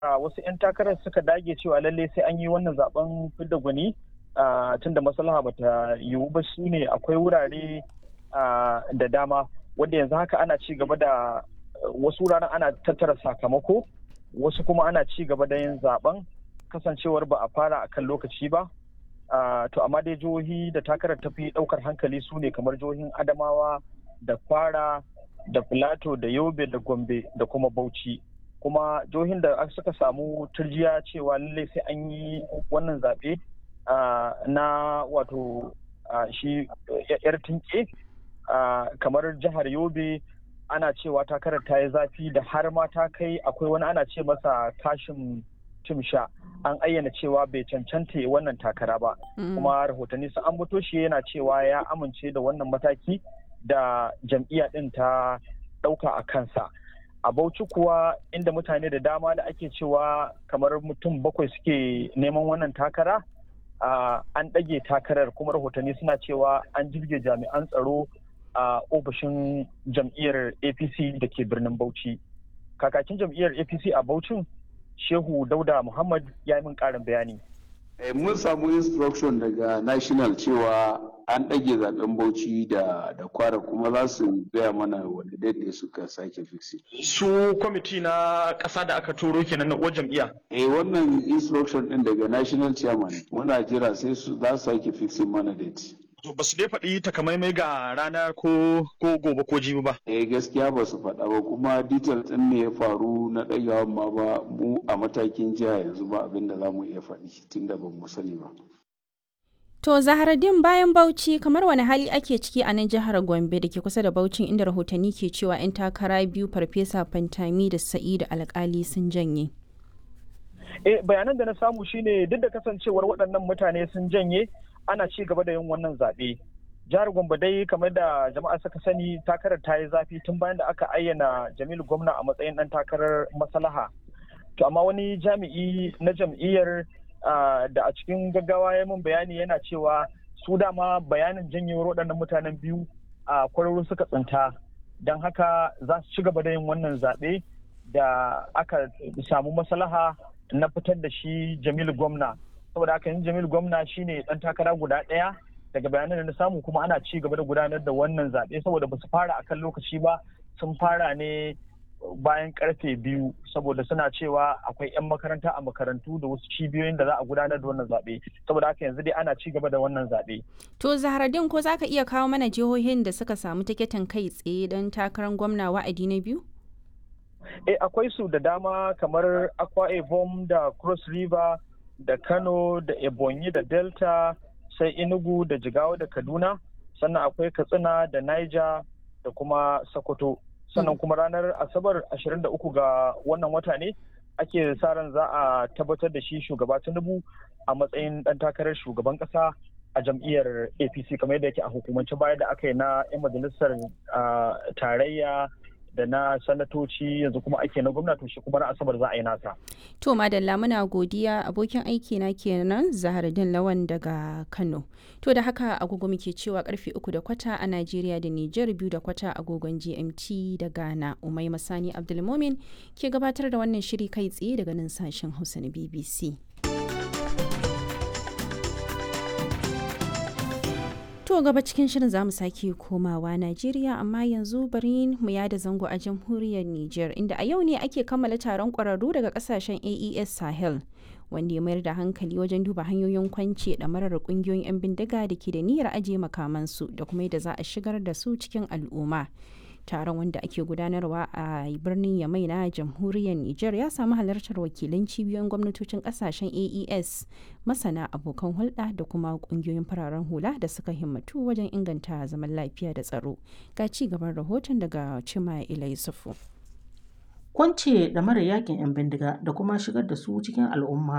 wasu 'yan takarar suka dage cewa lalle sai an yi wannan zaben fidda gwani tun da maslaha bata yiwu ba su ne akwai wurare da dama wanda yanzu haka ana ci gaba da wasu wuraren ana tattara sakamako wasu kuma ana ci gaba da yin zaben kasancewar ba a fara a kan lokaci ba to amma dai jihohi da takarar tafi daukar hankali su ne kamar jihohin adamawa da kwara da filato da yobe da gombe da kuma bauchi kuma jihohin da suka samu turjiya cewa lallai sai an yi wannan zaɓe na wato shi yar tinke kamar jihar yobe ana cewa takarar ta yi zafi da har ma ta kai akwai wani ana ce masa kashin timsha an ayyana cewa bai cancanta wannan takara ba kuma rahotanni sun ambato shi yana cewa ya amince da wannan mataki da jam'iyya ɗin ta ɗauka a kansa a bauchi kuwa inda mutane da dama da ake cewa kamar mutum bakwai suke neman wannan takara an ɗage takarar kuma rahotanni suna cewa an jirge jami'an tsaro a ofishin jam'iyyar apc da ke birnin bauchi kakakin jam'iyyar apc a bauchin shehu dauda muhammad ya yi min ƙarin bayani mun samu instruction daga national cewa an ɗage zaben bauchi da da kwara kuma za su gaya mana wanda daidai suka sake fixi. su kwamiti na ƙasa da aka turo kenan na uwar jam'iyya eh wannan instruction ɗin daga national chairman muna jira sai su za su sake fixin mana date to ba su dai faɗi takamaimai ga rana ko ko gobe ko jibi ba eh gaskiya ba su faɗa ba kuma details ɗin ne ya faru na ɗagawan ma ba mu a matakin jiha yanzu ba abin da za mu iya faɗi tunda ba mu sani ba To Zaharaddin bayan Bauchi kamar wani hali ake ciki a nan jihar Gombe da ke kusa da Bauchin inda rahotanni ke cewa 'yan takara biyu Farfesa Fantami da Sa'idu Alkali sun janye. Eh bayanan da na samu shine duk da kasancewar waɗannan mutane sun janye ana ci gaba da yin wannan zaɓe. Jihar Gombe dai kamar da jama'a suka sani takarar ta yi zafi tun bayan da aka ayyana Jamilu Gwamna a matsayin ɗan takarar maslaha. To amma wani jami'i na jam'iyyar Uh, da a cikin gaggawa ya min bayani yana cewa su dama bayanin janyewar waɗannan mutanen biyu a uh, kwararru suka tsinta don haka za su ci gaba da yin wannan zaɓe da aka samu maslaha na fitar da shi jamilu gwamna saboda haka yin jamilu gwamna shine ɗan takara guda ɗaya daga bayanan da na samu kuma ana ci gaba da gudanar da wannan zaɓe saboda ba su fara akan lokaci ba sun fara ne bayan karfe biyu saboda suna cewa akwai 'yan makaranta a makarantu da wasu cibiyoyin da za a gudanar da wannan zaɓe saboda haka yanzu dai ana ci gaba da wannan zaɓe. To Zaharaddin ko za ka iya kawo mana jihohin da suka samu tiketin kai tsaye don takarar gwamna wa'adi na biyu? Eh akwai su da dama kamar Akwa Ibom da Cross River da Kano da Ebonyi da Delta sai Enugu da Jigawa da Kaduna sannan akwai Katsina da Niger da kuma Sokoto. sannan kuma ranar asabar 23 ga wannan wata ne ake sa ran za a tabbatar da shi shugaba tinubu a matsayin dan takarar shugaban kasa a jam'iyyar apc kamar yadda yake a hukumance baya da aka yi na 'yan majalisar tarayya da na sanatoci yanzu kuma ake na gwamnati shi kuma na asabar za a yi nasa. To madalla muna godiya abokin aiki na kenan Zahardin Lawan daga Kano. To da haka agogo muke cewa karfe uku da kwata a Najeriya da Nijar biyu da kwata agogon GMT da Ghana. Umai Masani Abdulmomin ke gabatar da wannan shiri kai tsaye daga nan sashen Hausa na BBC. To gaba cikin shirin za mu sake komawa Najeriya amma yanzu bari mu yada zango a jamhuriyar Nijar inda a yau ne ake kammala taron ƙwararru daga ƙasashen AES Sahel wanda ya mayar da hankali wajen duba hanyoyin kwance ɗamarar ƙungiyoyin 'yan bindiga da ke da niyyar ajiye makamansu da kuma yadda za a shigar da su cikin al'umma. taron wanda ake gudanarwa a birnin yamai na jamhuriyar niger ya samu halartar wakilan cibiyoyin gwamnatocin kasashen aes masana abokan hulɗa da kuma ƙungiyoyin fararen hula da suka himmatu wajen inganta zaman lafiya da tsaro ga ci gaban rahoton daga cima ila yusufu kwance da mara yakin 'yan bindiga da kuma shigar da su cikin al'umma